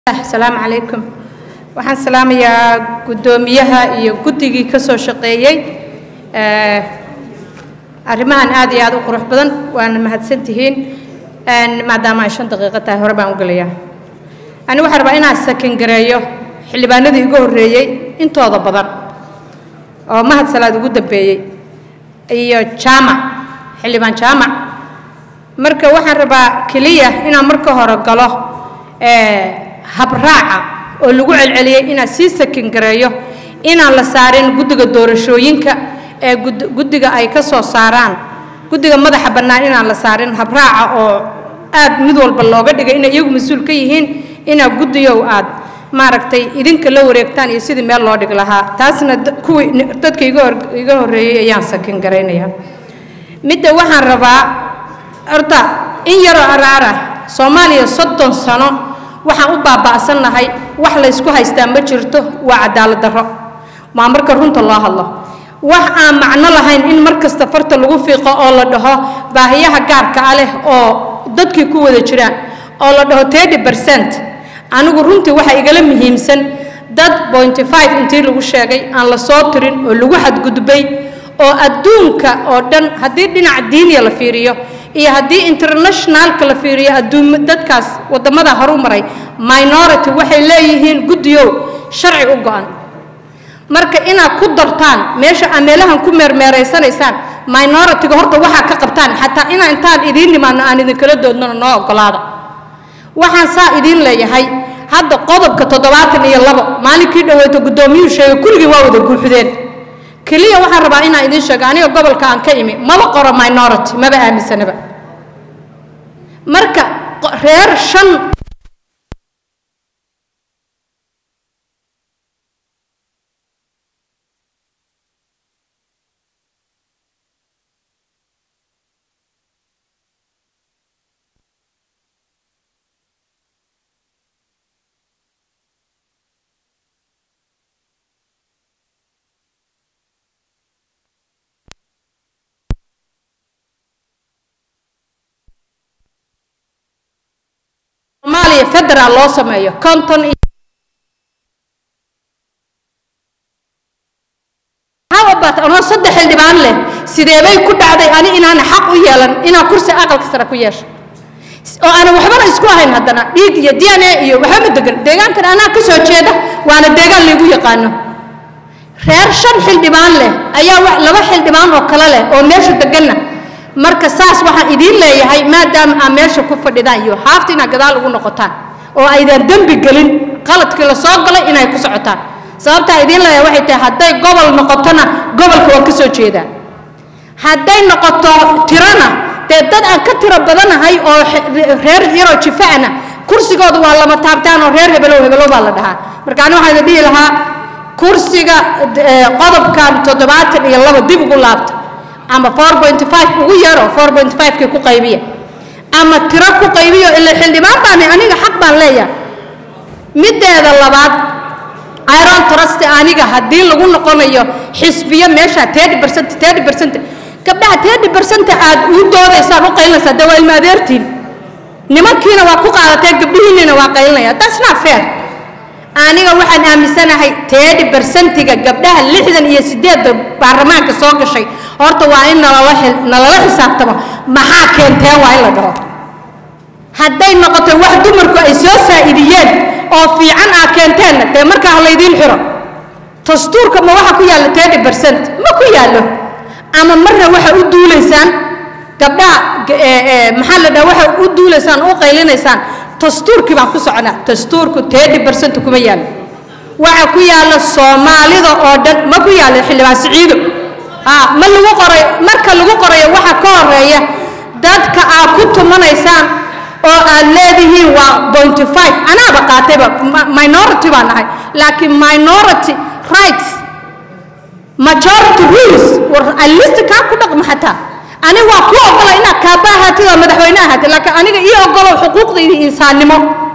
asalaamu calaykum waxaan salaamayaa guddoomiyaha iyo guddigii ka soo shaqeeyey arrimahan aad iyo aad u qurux badan waana mahadsantihiin maadaama ay shan daqiiqo tahay hore baan u gelayaa ani waxaan rabaa inaan sakin gareeyo xildhibaanadii igu horreeyey intooda badan oo mahad salaad ugu dambeeyey iyo jaamac xildhibaan jaamac marka waxaan rabaa keliya inaan marka hore galo habraaca oo lagu celceliyey inaan sii sakin gareeyo inaan la saarin guddiga doorashooyinka ee guddiga ay ka soo saaraan guddiga madaxa bannaan inaan la saarin habraaca oo aad mid walba looga dhigay inay iyagu mas-uul ka yihiin inaa guddigow aad maaragtay idinka la wareegtaan iyo sidii meel loo dhig lahaa taasna kuwii dadka iga horreeyey ayaan sakin garaynayaa midda waxaan rabaa horta in yaroo araara soomaaliya soddon sano waxaan u baaba'sannahay wax laysku haystaa ma jirto waa cadaalad darro maa marka runta loo hadlo wax aan macno lahayn in mar kasta farta lagu fiiqo oo la dhaho baahiyaha gaarka ah leh oo dadkii ku wada jiraan oo la dhaho thirty percent anigu runtii waxa igala muhiimsan dad pointy five intii lagu sheegay aan la soo tirin oo lagu xadgudbay oo adduunka oo dhan haddii dhinaca diiniya la fiiriyo iyo haddii internationalka la fiiriyo adduun dadkaas waddamada horu maray minority waxay leeyihiin guddiyow sharci u go-an marka inaad ku dartaan meesha aa meelahan ku meermeeraysanaysaan minority-ga horta waxaa ka qabtaan xataa inaa intaan idiin nimaadno aan idinkala doodnona noo ogolaada waxaan saa idiin leeyahay hadda qodobka toddobaatan iyo labo maalinkii dhaweyto guddoomiyuhu sheegay kulligii waa wada guuxdeen keliya waxaan rabaa inaan idiin sheego aniga gobolka aan ka imi maba qoro minority maba aaminsanaba marka reer shan soomaaliya federaal loo sameeyo konton iyo anoo saddex xildhibaan leh sideebay ku dhacday ani inaana xaq u yeelan inaan kursi aqalka sare ku yeesho oo aanan waxbana isku ahayn haddana dhiig iyo d n a iyo waxba ma degan deegaankan anaa ka soo jeeda waana deegaan laygu yaqaano reer shan xildhibaan leh ayaa laba xildhibaan oo kale leh oo meesha deganna marka saas waxaan idiin leeyahay maadaama aa meesha ku fadhidaan iyo haafta inaad gadaal ugu noqotaan oo aydaan dembi gelin qaladkii la soo galay inay ku socotaan sababtaa idiin leeyahay waxay tahay hadday gobol noqotona gobolka waan ka soo jeedaa hadday noqoto tirona dee dad aan ka tiro badanahay oo reer yaroo jifaana kursigooda waa lama taabtaan oo reer hebelow hebelow baa la dhahaa marka ani waxaan idin dhihi lahaa kursiga qodobkan toddobaatan iyo laba dib ugu laabta ama four point five ugu yaro four point five-kii ku qaybiya ama tiro ku qaybiyo ila xildhibaan baana aniga xaq baan leeyahay middeeda labaad iron trust aniga haddii lagu noqonayo xisbiyo meesha thirty percent thirty percent gabdhaha thirty percent aad u doodaysaan u qaylinaysaa dee waa ilma adeertiin nimankiina waa ku qaadateen gabdhihiinina waa qaylinaya that's not fair aniga waxaan aaminsanahay thirty percentiga gabdhaha lixdan iyo sideedda baarlamaanka soo gashay horta waa in nalala nalala xisaabtamo maxaa keenteen waa in la dhaho hadday noqoto wax dumarku ay soo faa'iidiyeen oo fiican aa keenteenna dee markaa ha laydiin xiro dastuurka ma waxa ku yaalla thirty percent ma ku yaallo ama marna waxa u duulaysaan gabdhaha maxaa la dhaha waxa u duulaysaan u qaylinaysaan dastuurkii baan ku soconaa dastuurku thirty percent kuma yaallo waxa ku yaalla soomaalida oo dhan ma ku yaallo xildhibaan siciido ma lagu qoray marka lagu qorayo waxa ka horeeya dadka aad ku tumanaysaan oo aad leedihiin waa pointy five anaaba qaatayba minority baan nahay laakiin minority rights majority rules war alista kaa ku dhaqma xataa aniga waa ku ogola inaad kaaba ahaatid oo madaxweyne ahaatid laakiin aniga ii ogolow xuquuqdayda insaannimo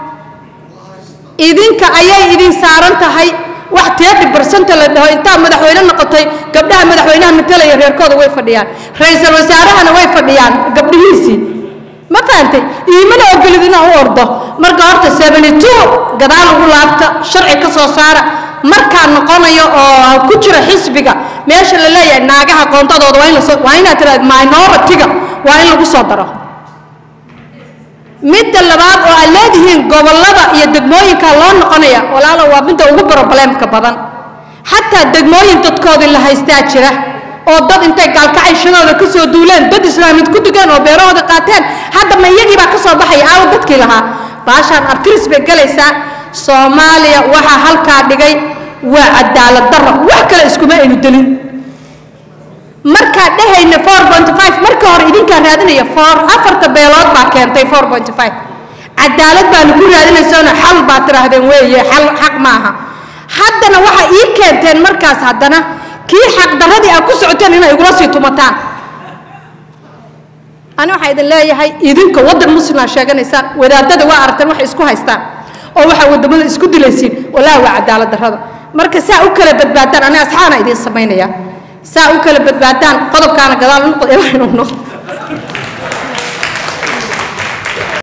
idinka ayay idin saaran tahay wax teedi barsanta la dhaho intaa madaxweyne noqotay gabdhaha madaxweynaha matalaya reerkooda way fadhiyaan ra-iisul wasaarahana way fadhiyaan gabdhihiisii ma fahantay iimana ogolid inaan u ordo marka horta seventy two gadaal ugu laabta sharci ka soo saara markaan noqonayo oo ku jiro xisbiga meesha la leeyahay naagaha qoontadooda waa in lasoo waa inaad tiraahdo minority-ga waa in lagu soo daro midda labaad oo aad leedihiin gobollada iyo degmooyinka loo noqonaya walaalo waa midda ugu probleemka badan xataa degmooyin dadkoodii la haystaa jira oo dad intay gaalkacayshadooda ka soo duuleen dad islaamid ku dugaan oo beerahooda qaateen hadda ma iyagii baa ka soo baxaya aawo dadkii lahaa baashaan artiris bay galaysaa soomaaliya waxaa halkaa dhigay waa cadaalad darro wax kale iskuma aynu delin markaa dhehayna four point five marka hore idinkaa raadinaya four afarta beelood baa keentay four point five cadaalad baanu ku raadinaysoona xal baa tidhaahdeen weeye xal xaq maaha haddana waxaa ii keenteen markaas haddana kii xaqdarradii aad ku socoteen inay igula sii tumataan ani waxaa idin leeyahay idinka waddan muslimaa sheeganaysaan wadaadada waa aragteen waxay isku haystaan oo waxaa wadamada isku dilaysiin walaahi waa cadaalad darrada marka saa u kala badbaadaan ani asxaana idiin samaynaya saa u kala badbaadaan qodobkaana gadaal noqdo ilaa inuu noqdo